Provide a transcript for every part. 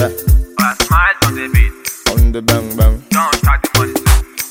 Yeah, I smile on the beat. on the bang bang. Don't start the money.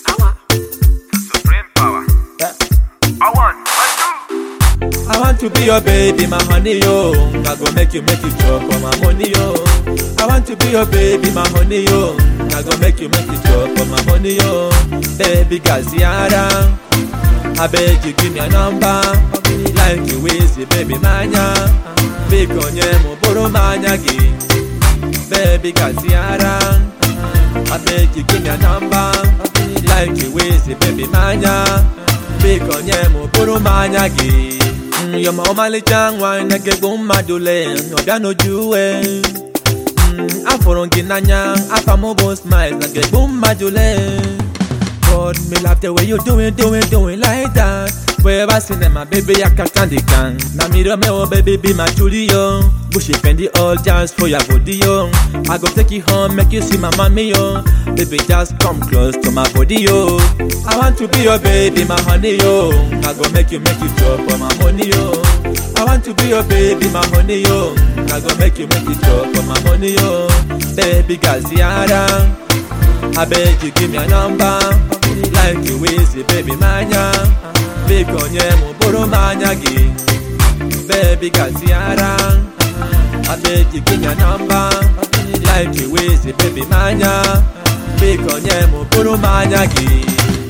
Supreme power. Yeah. I want. One, two. I want to be your baby, my honey, yo. I go make you make you chop for my money, yo. I want to be your baby, my honey, yo. I go make you make you chop for my money, yo. Baby Gaziara, I beg you give me a number. Like you easy, baby manya. Big on mo boro manya gi. Baby Gaziara, I beg you give me a number. Like you easy, baby manya. Big on mo boro manya gi. Mm, You're my ọmalịcha nwa na-egegbu mmadụ le ọbịa n'oju we Mm, afụrụ gị n'anya afa m bụ smile na-egegbu mmadụ le God me love the way you doing doing doing like that Forever cinema baby I can't stand the can Na me Romeo baby be my Julio Bushy Fendi all just for your body yo I go take you home make you see my mommy yo Baby just come close to my body yo I want to be your baby my honey yo I go make you make you chop for my money yo I want to be your baby my honey yo I go make you make you chop for my money yo Baby Gaziara I beg you give me a number Like you easy baby manya Big on mo boro manya gi Baby Gaziara I beg you give me a number Like you easy baby manya Big on mo boro manya gi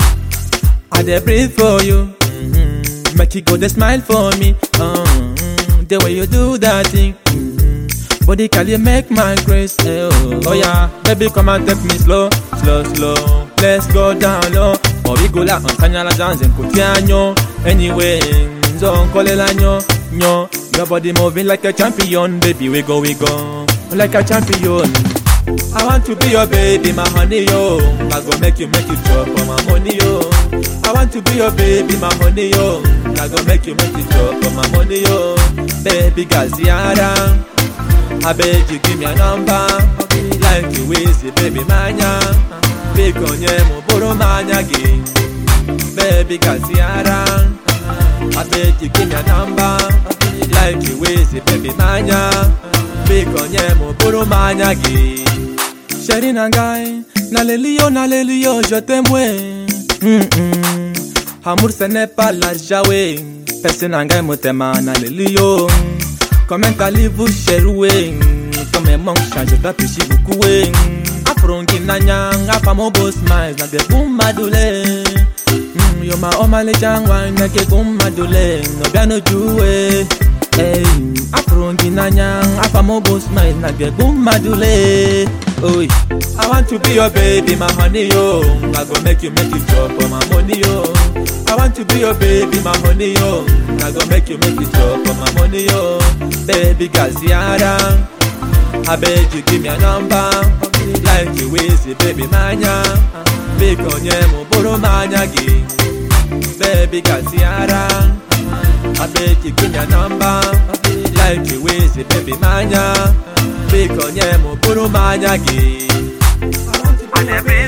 I dey breathe for you mm-hmm. Make you go dey smile for me mm-hmm. The way you do that thing mm-hmm. Body can you make my grace eh, oh. oh yeah Baby come and take me slow Slow slow Let's go down low Origula Onsanyala dance Nkutianyo Anyway Nzo nkolela nyo Nyo Your body moving like a champion Baby we go we go Like a champion I want to be your baby, my honey, yo. I go make you, make you chop for my money, yo. I want to be your baby, my honey, yo. I go make you, make you chop for my money, yo. Baby Gaziara, I beg you give me a number. Like you easy, baby manya. Big on mo boro manya gi. Baby Gaziara, I beg you give me a number. Like you easy, baby manya. Big on mo boro manya gi. Chérie Nangai, Nalelio, Nalelio, je t'aime, ouais. Mm -mm. Amour, ce n'est pas l'argent, ouais. Personne Nangai, motema, Nalelio. Comment allez-vous, chérie, ouais. Comme mon change, je t'apprécie beaucoup, ouais. Afrongi nanyang, afamo boss miles, na de boom madule. Mm, yo ma omale jangwa, na ke boom madule. No biano juwe. Hey, afrongi nanyang, afamo boss miles, na de boom madule. Oi, I want to be your baby, my honey, yo. I go make you, make you chop for my money, yo. I want to be your baby, my honey, yo. I go make you, make you chop for my money, yo. Baby Gaziara, I beg you give me a number. Like you easy, baby manya. Big on mo boro manya gi. Baby Gaziara, I beg you give me a number. Like you easy, baby manya. Big on mo boro manya gi. I never